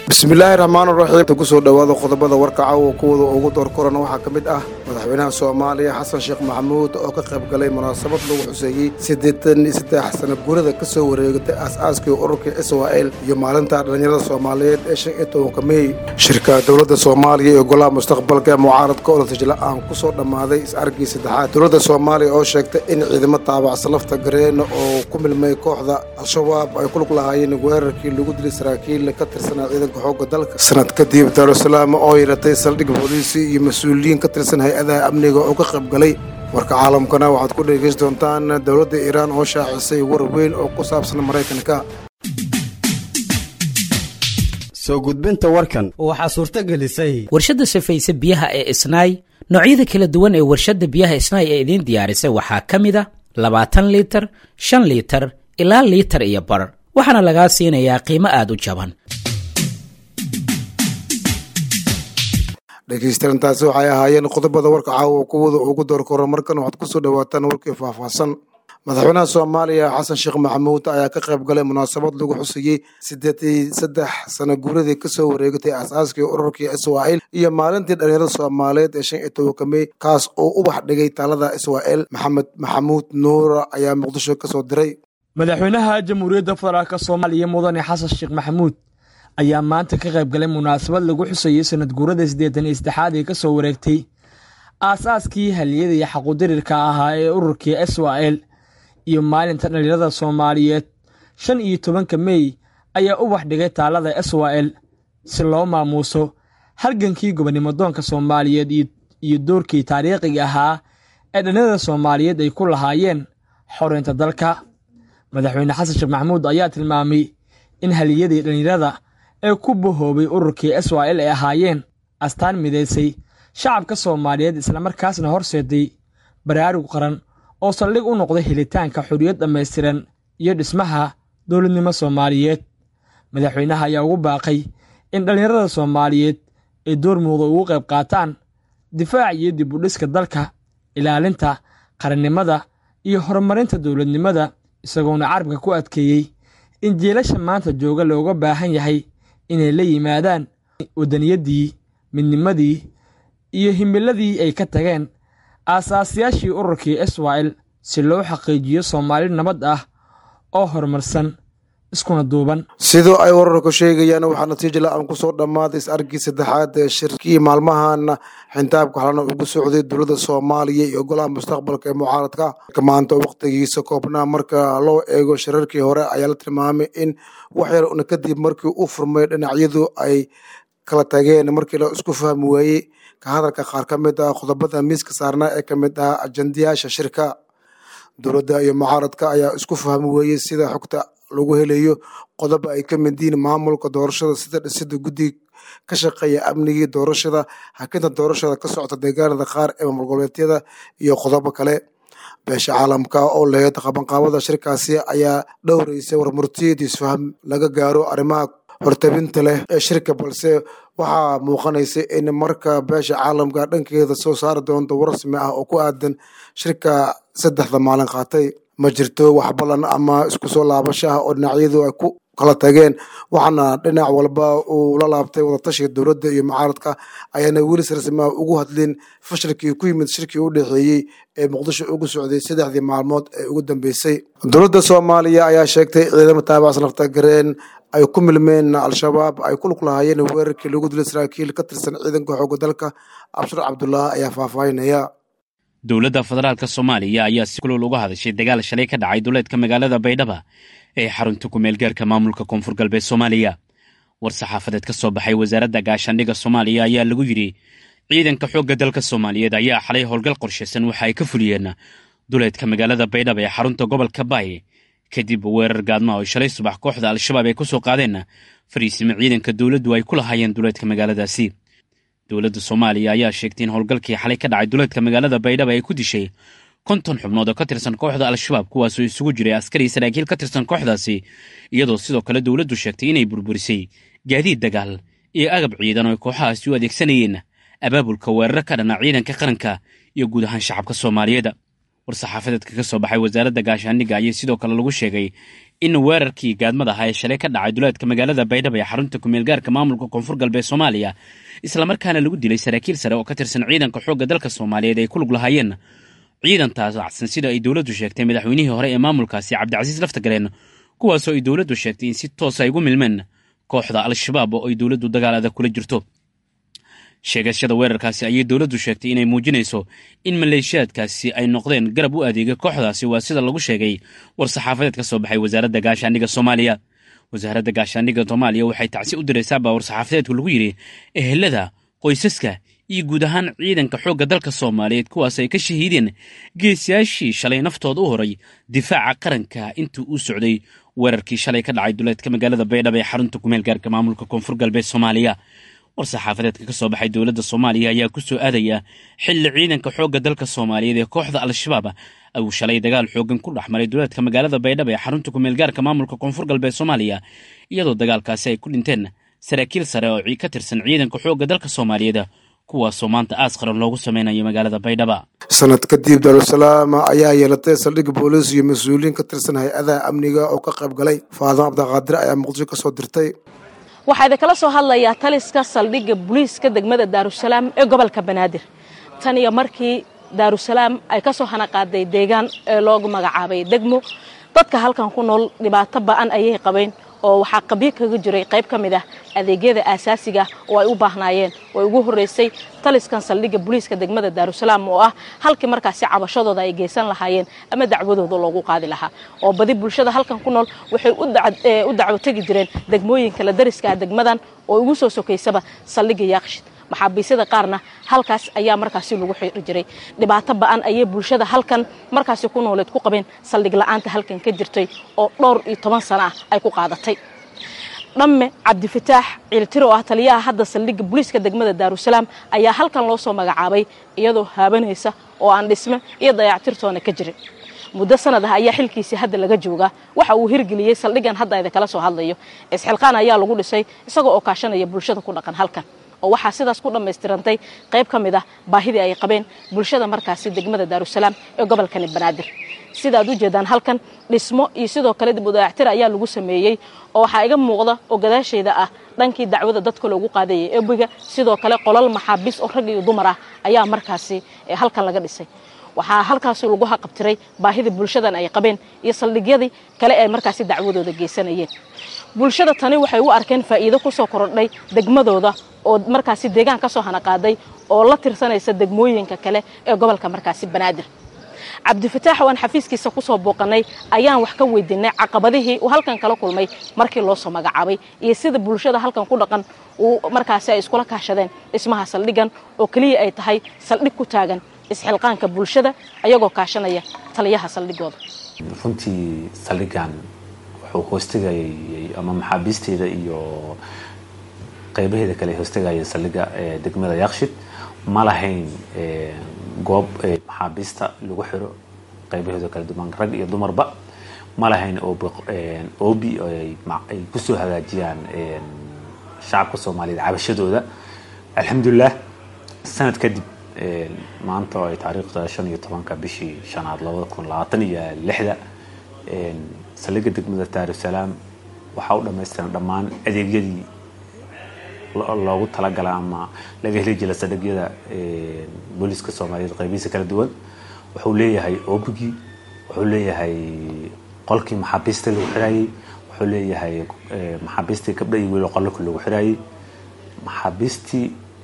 bismillaahi raxmaan raxiim kusoo dhowaada qodobada warka caawa kuwada ugu door korana waxaa ka mid ah madaxweynaha soomaaliya xasan sheekh maxamuud oo ka qayb galay munaasabad lagu xuseeyey siddeetan iyo saddex sana guurada ka soo wareegatay aas-aaskii ururka israa'el iyo maalinta dhallinyarada soomaaliyeed ee shan iyo tobanka mey shirka dowladda soomaaliya iyo golaha mustaqbalka ee mucaaradka oo natijla-aan kusoo dhammaaday is-argii saddexaad dowladda soomaaliya oo sheegtay in ciidamo taabacsan lafta gareena oo ku milmay kooxda al-shabaab ay ku lug lahaayeen weerarkii lagu dilay saraakiil ka tirsanaa ciidanka xooga dalka sanad kadib daarusalaam oo yeelatay saldhig booliisi iyo mas-uuliyiin ka tirsan hay-adaha amniga oo ka qayb galay warka caalamkana waxaad ku dhegeysan doontaan dowladda iiraan oo shaacisay war weyn oo ku saabsan maraykanka soo gudbinta warkan waxaa suurto gelisay warshadda safayse biyaha ee isnaay noocyada kala duwan ee warshadda biyaha isnaay ee idiin diyaarisay waxaa ka mid a labaatan liitar shan liitar ilaa liitar iyo bar waxaana lagaa siinayaa qiimo aad u jaban dhegeystayaantaasi waxay ahaayeen qodobada warka caawa kuwada ugu door koro markan waxaad kusoo dhawaataan warkii faahfaahsan madaxweynaha soomaaliya xasan sheekh maxamuud ayaa ka qayb galay munaasabad lagu xusayey siddeetii saddex sana guuradii kasoo wareegatay aas-aaskii ururkii israa'el iyo maalintii dhallinyarada soomaaliyeed ee shan iyo tobanka mey kaas oo ubax dhigay taalada israa'el maxamed maxamuud nuura ayaa muqdisho kasoo diray madaxweynaha jamhuuriyadda federaalk soomaaliya mudane xasan sheekh maxamuud ayaa maanta ka qayb galay munaasabad lagu xusayey sanad guurada siddeetan iyo saddexaad ee ka soo wareegtay aas-aaskii haliyada iyo xaqudirirka ahaa ee ururkii israa'el iyo maalinta dhallinyarada soomaaliyeed shan iyo tobanka mey ayaa ubax dhigay taalada israa'el si loo maamuuso halgankii gobonimodoonka soomaaliyeed iyo doorkii taariikhiga ahaa ee dhallinyarada soomaaliyeed ay ku lahaayeen xoreynta dalka madaxweyne xasan sheekh maxamuud ayaa tilmaamay in haliyadii dhallinyarada ee ku bahoobay ururkii israa'el ay ahaayeen astaan midaysay shacabka soomaaliyeed islamarkaasna horseeday baraarug qaran oo saldhig u noqday helitaanka xorriyad dhammaystiran iyo dhismaha dowladnimo soomaaliyeed madaxweynaha ayaa ugu baaqay in dhallinyarada soomaaliyeed ay door muuqda ugu qayb qaataan difaac iyo dib u dhiska dalka ilaalinta qarannimada iyo horumarinta dowladnimada isagoona carabka ku adkeeyey in jeelasha maanta jooga looga baahan yahay inay la yimaadaan wadaniyaddii midnimadii iyo himiladii ay ka tageen aasaasiyaashii ururkii israa'el si loo xaqiijiyo soomaali nabad ah oo horumarsan iskuna duuban sidoo ay wararku sheegayaan waxaa natiija la-aan kusoo dhammaaday is-argii saddexaad ee shirkii maalmahan xintaabka xalana ugu socday dowladda soomaaliya iyo golaha mustaqbalka ee mucaaradka maanta wakhtigiisa koobnaa marka loo eego shirarkii hore ayaa la tilmaamay in wax yar una kadib markii u furmay dhinacyadu ay kala tageen markii la isku fahmi waayey ka hadalka qaar ka mid ah qodobada miiska saarnaa ee ka mid ah ajandayaasha shirka dowladda iyo mucaaradka ayaa isku fahmi weeyey sida xogta lagu helayo qodoba ay ka mid yihiin maamulka doorashada sida dhisida guddi ka shaqeeya amnigii doorashada hakinta doorashada ka socota deegaanada qaar ee maamul goboleedyada iyo qodobo kale beesha caalamka oo laheyd qabanqaabada shirkaasi ayaa dhowreysay warmurtiyad isfaham laga gaaro arrimaha hortabinta leh ee shirka balse waxaa muuqanaysa in marka beesha caalamka dhankeeda soo saari doonto war rasmi ah oo ku aadan shirka saddexda maalin qaatay ma jirto wax ballan ama isku soo laabashaha oo dhinacyadu ay ku kala tageen waxaana dhinac walba uu la laabtay wadatashiga dowladda iyo mucaaradka ayaana weli si rasmiah ugu hadlin fashilkii ku yimid shirkii u dhexeeyey ee muqdisho ugu socday saddexdii maalmood ee ugu dambeysay dowladda soomaaliya ayaa sheegtay ciidamo taabacsan lafta gareen ay ku milmeen al-shabaab ay ku lug lahaayeen weerarkii lagu dilay saraakiil ka tirsan ciidanka xooga dalka abshir cabdulaahi ayaa faahfaahinaya dowladda federaalk soomaaliya ayaa si kulol uga hadashay dagaal shalay ka dhacay duleedka magaalada baydhaba ee xarunta ku-meelgaarka maamulka koonfur galbeed soomaaliya war saxaafadeed ka soo baxay wasaaradda gaashaandhigga soomaaliya ayaa lagu yidhi ciidanka xoogga dalka soomaaliyeed ayaa xalay howlgal qorshaysan waxa ay ka fuliyeen duleedka magaalada baydhaba ee xarunta gobolka baay kadib weerar gaadma oo shalay subax kooxda al-shabaab ay ku soo qaadeen fariisimo ciidanka dowladdu ay ku lahaayeen duleedka magaaladaasi dowladda soomaaliya ayaa sheegtay in howlgalkii xalay ka dhacay duleedka magaalada baydhaba ay ku dishay konton xubnood oo ka tirsan kooxda al-shabaab kuwaasoo isugu jiray askari saraakiil ka tirsan kooxdaasi iyadoo sidoo kale dowladdu sheegtay inay burburisay gaadiid dagaal iyo agab ciidan oo ay kooxahaasi u adeegsanayeen abaabulka weeraro ka dhana ciidanka qaranka iyo guud ahaan shacabka soomaaliyeed war-saxaafadeedka ka soo baxay wasaaradda gaashaandhigga ayaa sidoo kale lagu sheegay in weerarkii gaadmada ahaa ee shalay ka dhacay duleedka magaalada baydhabo ee xarunta kumeelgaarka maamulka koonfur galbeed soomaaliya islamarkaana lagu dilay saraakiil sare oo ka tirsan ciidanka xoogga dalka soomaaliyeed ay ku lug lahaayeen ciidantaas wacsan sida ay dowladdu sheegtay madaxweynihii hore ee maamulkaasi cabdicasiis laftagareen kuwaasoo ay dowladdu sheegtay in si toosa ay ugu milmeen kooxda al-shabaab oo ay dowladdu dagaal adag kula jirto sheegashada weerarkaasi ayay dowladdu sheegtay inay muujinayso in maleeshiyaadkaasi ay noqdeen garab u adeegay kooxdaasi waa sida lagu sheegay war-saxaafadeed ka soo baxay wasaaradda gaashaandhigga soomaaliya wasaaradda gaashaandhigga soomaaliya waxay tacsi u diraysaabaa war-saxaafadeedku lagu yidhi ehelada qoysaska iyo guud ahaan ciidanka xoogga dalka soomaaliyeed kuwaas ay ka shahiideen geesiyaashii shalay naftooda u horay difaaca qaranka intii uu socday weerarkii shalay ka dhacay duleedka magaalada baydhabo ee xarunta kumeel gaarka maamulka koonfur galbeed soomaaliya war-saxaafadeedka ka soo baxay dowladda soomaaliya ayaa ku soo aadaya xilli ciidanka xoogga dalka soomaaliyeed ee kooxda al-shabaab uu shalay dagaal xooggan ku dhex maray duleedka magaalada baydhabo ee xarunta kumeel gaarka maamulka koonfur galbeed soomaaliya iyadoo dagaalkaasi ay ku dhinteen saraakiil sare oo ka tirsan ciidanka xoogga dalka soomaaliyeed kuwaasoo maanta aas qaran loogu sameynayo magaalada baydhaba sanad kadib daarusalaam ayaa yeelatay saldhig booliis iyo mas-uuliyiin ka tirsan hay-adaha amniga oo ka qayb galay faadimo cabdiqaadir ayaa muqdisho ka soo dirtay waxaa idinkala soo hadlayaa taliska saldhigga booliiska degmada daarusalaam ee gobolka banaadir tan iyo markii daarusalaam ay ka soo hanaqaaday deegaan ee loogu magacaabay degmo dadka halkan ku nool dhibaato ba'an ayay qabeen oo waxaa qabyo kaga jiray qayb ka mid ah adeegyada aasaasiga oo ay u baahnaayeen oo ugu horreysay taliskan saldhigga booliiska degmada daarusalaam oo ah halkii markaasi cabashadooda ay geysan lahaayeen ama dacwadooda loogu qaadi lahaa oo badi bulshada halkan ku nool waxay u dacwo tegi jireen degmooyinka la dariska ah degmadan oo ugu soo sokaysaba saldhigga yaaqshid maxaabiisyada qaarna halkaas ayaa markaasi lagu xiri jiray dhibaato ba'an ayay bulshada halkan markaasi ku nooleed ku qabeen saldhig la'aanta halkan ka jirtay oo dhowr iyo toban sano ah ay ku qaadatay dhamme cabdifataax ciiltiro oo ah taliyaha hadda saldhigga booliiska degmada daarusalaam ayaa halkan loo soo magacaabay iyadoo haabanaysa oo aan dhisme iyo dayactirtoona ka jirin muddo sanad ah ayaa xilkiisii hadda laga joogaa waxa uu hirgeliyey saldhiggan hadda idinkala soo hadlayo isxilqaan ayaa lagu dhisay isagoo oo kaashanaya bulshada ku dhaqan halkan oo waxaa sidaas ku dhammaystirantay qayb ka mid ah baahidii ay qabeen bulshada markaasi degmada daarusalaam ee gobolkani banaadir sidaad u jeedaan halkan dhismo iyo sidoo kale dib u dayactir ayaa lagu sameeyey oo waxaa iga muuqda oo gadaashayda ah dhankii dacwada dadka loogu qaadayay ebiga sidoo kale qolal maxaabiis oo rag iyo dumar ah ayaa markaasi halkan laga dhisay waxaa halkaasi lagu haqabtiray baahida bulshadan ay qabeen iyo saldhigyadii kale ee markaasi dacwadooda geysanayeen bulshada tani waxay u arkeen faa'iido ku soo korodhay degmadooda oo markaasi deegaan ka soo hanaqaaday oo la tirsanaysa degmooyinka kale ee gobolka markaasi banaadir cabdifataax oo aan xafiiskiisa ku soo booqanay ayaan wax ka weydiinay caqabadihii uu halkan kala kulmay markii loo soo magacaabay iyo sida bulshada halkan ku dhaqan uu markaasi ay iskula kaashadeen dhismaha saldhiggan oo keliya ay tahay saldhig ku taagan isxilqaanka bulshada ayagoo kaashanaya taliyaha saldhigooda runtii saldhiggan wuxuu hoostegayay ama maxaabiisteeda iyo qaybaheeda kale hoostegayay saldhigga degmada yaaqshid ma lahayn goob maxaabiista lagu xiro qaybaheeda kala duwan rag iyo dumarba ma lahayn obi ay kusoo hagaajiyaan shacabka soomaaliyeed cabashadooda alxamdulilah sanad kadib maanta oo ay taariikhda shan iyo tobanka bishii shanaad labada kun labaatan iyo lixda saldhigga degmada daarusalaam waxaa u dhamaystiran dhammaan adeegyadii loogu talagala ama laga heli jira saldhigyada booliiska soomaaliyeed qaybihiisa kala duwan wuxuu leeyahay obigii wuxuu leeyahay qolkii maxaabiista lagu xiraayey wuxuu leeyahay maxaabiistii gabdha iyo wiilo qololka lagu xiraayey maxaabiistii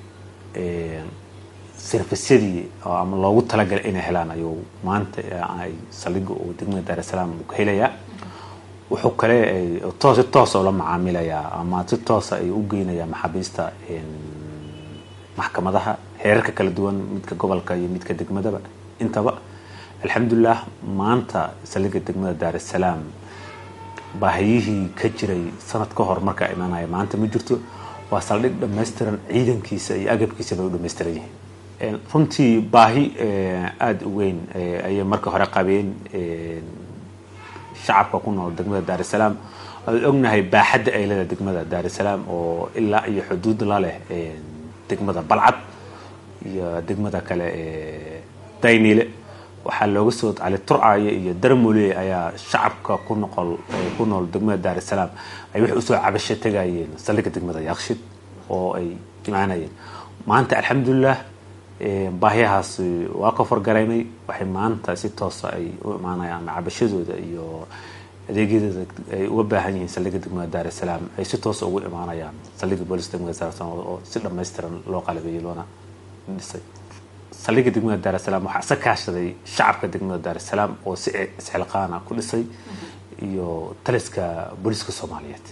servisyadii ama loogu talagalay inay helaan ayuu maanta ay saldhigga uu degmada daarusalaam uu ka helayaa wuxuu kale toos si toosa ula macaamilayaa ama si toosa ay u geynayaa maxaabiista maxkamadaha heerarka kala duwan midka gobolka iyo midka degmadaba intaba alxamdulilah maanta saldhigga degmada daarusalaam baahiyihii ka jiray sanad ka hor markaa imanaya maanta ma jirto waa saldhig dhammaystiran ciidankiisa iyo agabkiisa bay u dhamaystiran yihiin runtii baahi aada u weyn ayay marka hore qabeen shacabka ku nool degmada daarusalaam aan ognahay baaxadda ay leedahay degmada daarusalaam oo ilaa iyo xuduud la leh degmada balcad iyo degmada kale daynile waxaa looga soo cali turcaayo iyo darmole ayaa shacabka ku noqol ku nool degmada daar es salaam ay waxay usoo cabasho tegayeen saldhigga degmada yaaqshid oo ay imaanayeen maanta alxamdulilah baahiyahaas waa ka fargaraynay waxay maanta si toosa ay u imaanayaan cabashadooda iyo adeegyadooda ay uga baahan yihiin saldhigga degmada daar es salaam ay si toosa ugu imaanayaan saldhigga booliska degmada daar es salaam oo si dhammaystiran loo qalabeeyey loona dhisay saldhigga degmada daar es salaam waxaa isa kaashaday shacabka degmada daar es salaam oo si isxilqaana ku dhisay iyo taliska booliska soomaaliyeed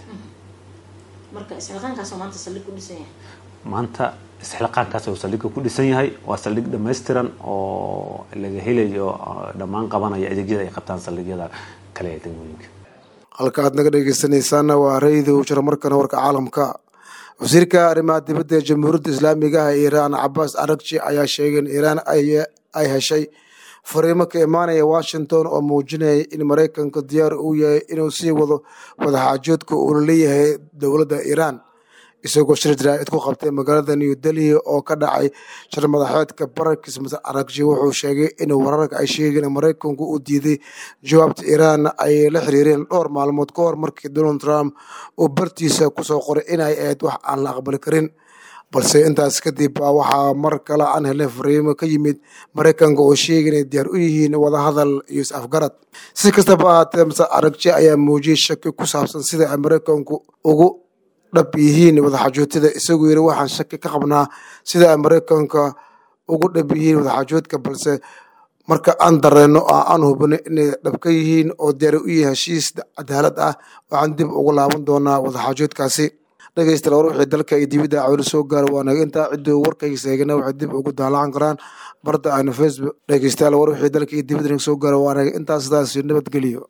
maanta isxilqaankaas uu saldhigga ku dhisan yahay waa saldhig dhammaystiran oo laga helayo dhammaan qabanaya adeegyada ay qabtaan saldhigyada kale ee degmooyinka halka aad naga dhegeysanaysaana waa raydu jiro markana warka caalamka wasiirka arrimaha dibadda ee jamhuuriyadda islaamiga ah ee iiraan cabaas aragji ayaa sheegay in iiraan ay heshay fariimo ka imaanaya washington oo muujinaya in maraykanka diyaar uu yahay inuu sii wado wadaxaajoodka uula leeyahay dowladda iiraan isagoo shir jaraa'id ku qabtay magaalada new delhi oo ka dhacay shir madaxeedka barakis masar aragji wuxuu sheegay in wararka ay sheegeen maraykanku uu diiday jawaabta iiraan ay la xiriireen dhowr maalmood ka hor markii donald trump uu bartiisa kusoo qoray inay ahayd wax aan la aqbali karin balse intaas kadib waxaa mar kale aan helay fariimo ka yimid maraykanka oo sheegay inay diyaar u yihiin wadahadal iyo is-afgarad si kastaba ahaatee masar aragji ayaa muujiyey shaki ku saabsan sida ay maraykanku ugu dhab yihiin wadaxaajoodtada isagoo yiri waxaan shaki ka qabnaa sida ay maraykanka ugu dhab yihiin wadaxaajoodka balse marka aan dareenno oo aan hubino inay dhab ka yihiin oo diyaar u yihiin heshiis cadaalad ah waxaan dib ugu laaban doonaa wadaxaajoodkaasi dhegeystayaal war wixii dalka iyo dibadda cawli soo gaara waa naga intaa cidduu warkaysa eegana waxay dib ugu daalacan karaan barda aynu facebook dhegeystayaal war wixii dalka iyo dibadda naga soo gaara waa naga intaa sidaas nabadgeliyo